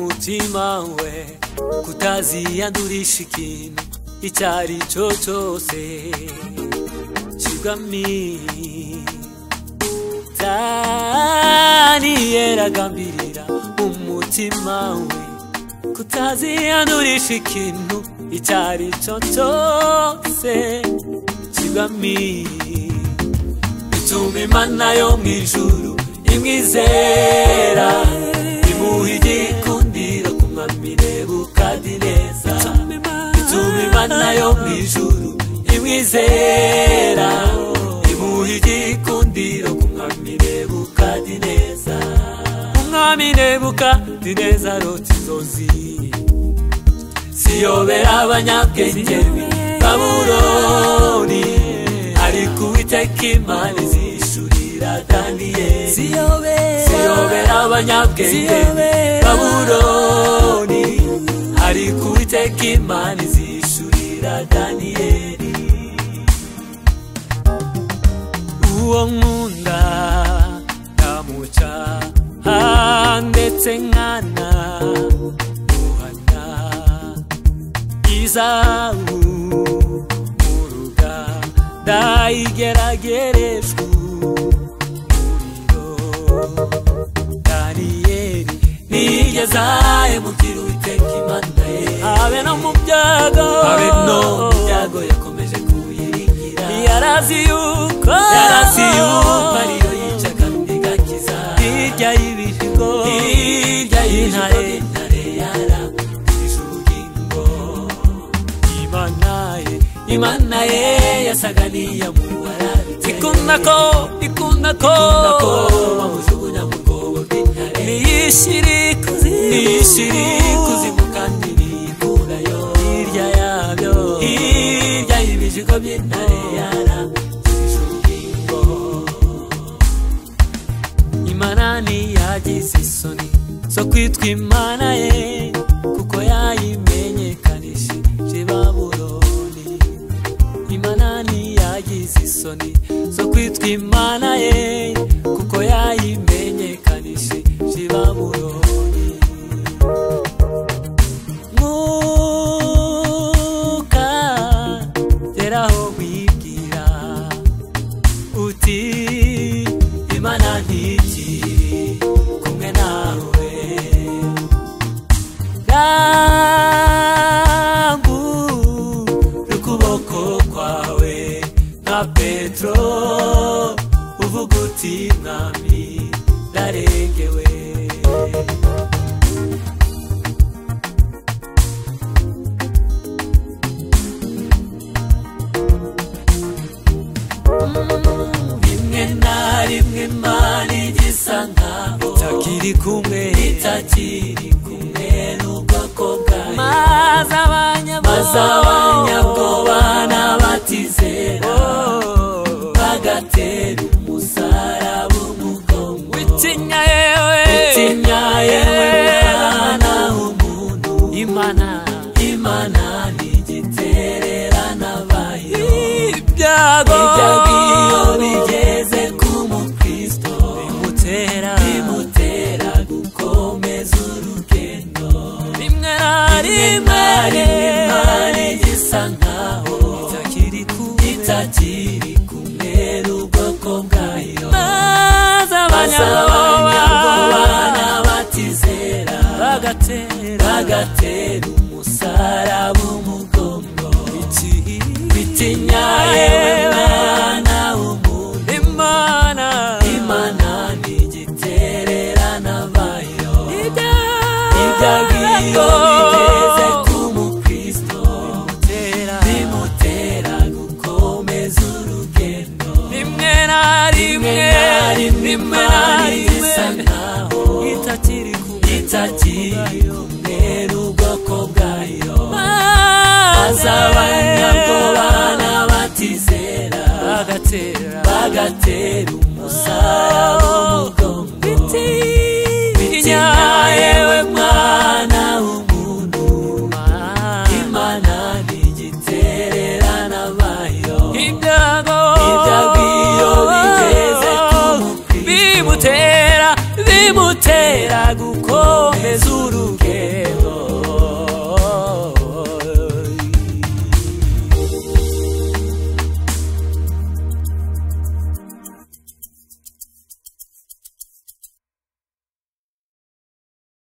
umutima we kutaziyandurisha ikintu icyo ari cyo cyose kigami daniyeli agambirira umutima we kutaziyandurisha ikintu icyo ari cyo cyose kigami bituma imana yo mu ijuru imwizera imuha igikundiro ku mwami nebukadi neza bituma imana yo mu ijuru imwizera imuha igikundiro ku mwami nebukadi neza umwami nebukadi neza rota inzozi ziyobera abanyabwenge b'i babuloni ariko uwiteka imana izishurira daniyeli ziyobera abanyabwenge babuloni ariko uwiteka imana izishurira daniyeli uwo nkunda ndamuca ndetse nkana muhana izabu muruga ndayigeragerejwe umuriro daniyeli nigezaye mubwira uwiteka imana ye habe no mu byago habe no mu byago yakomeje kuyiringira yarazi yuko yarazi yuko ariyo yica kandi igakiza hirya y'ibihigo hirya y'intare intare yarabwije ubugingo imana ye imana ye yasaga n'iyamuhara ikunda ko ikunda ko bamujugunya mu rwobo rw'intare niyishiri kuzimu niyishiri kuzimu kandi niyikurayo hirya yabyo hirya y'ibijigo by'intare yarangije ubugingo imana ntiyagize isoni zo kwitwa imana ye kuko yayimenyekanishije babuloni imana ntiyagize isoni zo kwitwa imana ye kuko yayimenyekanishije babuloni mwuka geraho wibwira uti imana ntikiri kumwe nawe rangura ukuboko kwawe nka petero uvuga uti mwami ndarengewe rimwe na rimwe imana igisa nkaho itakiri kumwe itakiri kumwe n'ubwoko bwayo maze abanyabwoba n'abatizera bagatera umusaraba umugongo witinya yewe witinya yewe mwana w'umuntu imana imana ni igitererana bayo ibyago ibyago iyo bigeze ku mukristo bimutera bimutera gukomeza urugendo rimwe na rimwe imana igisa nkaho itakiri kumwe itakiri kumwe n'ubwoko bwayo maze abanyabwoba n'abatizera bagatera bagatera umusaraba umugongo bitinya yewe mwana w'umuntu imana imana ni igitererana bayo ibyago iyo bigeze ku mukristo bimutera gukomeza urugendo rimwe na rimwe rimwe na rimwe isa nkaho itakiri kumwe itakiri kumwe n'ubwoko bwayo maze abanyabwoba n'abatizera bagatera bagatera umusaraba umugongo bitinya yewe mwana w'umuntu imana ni igitererana bayo ibyago ibyago iyo bigeze ku mukristo bimutera bimutera bitera gukomeza urugendo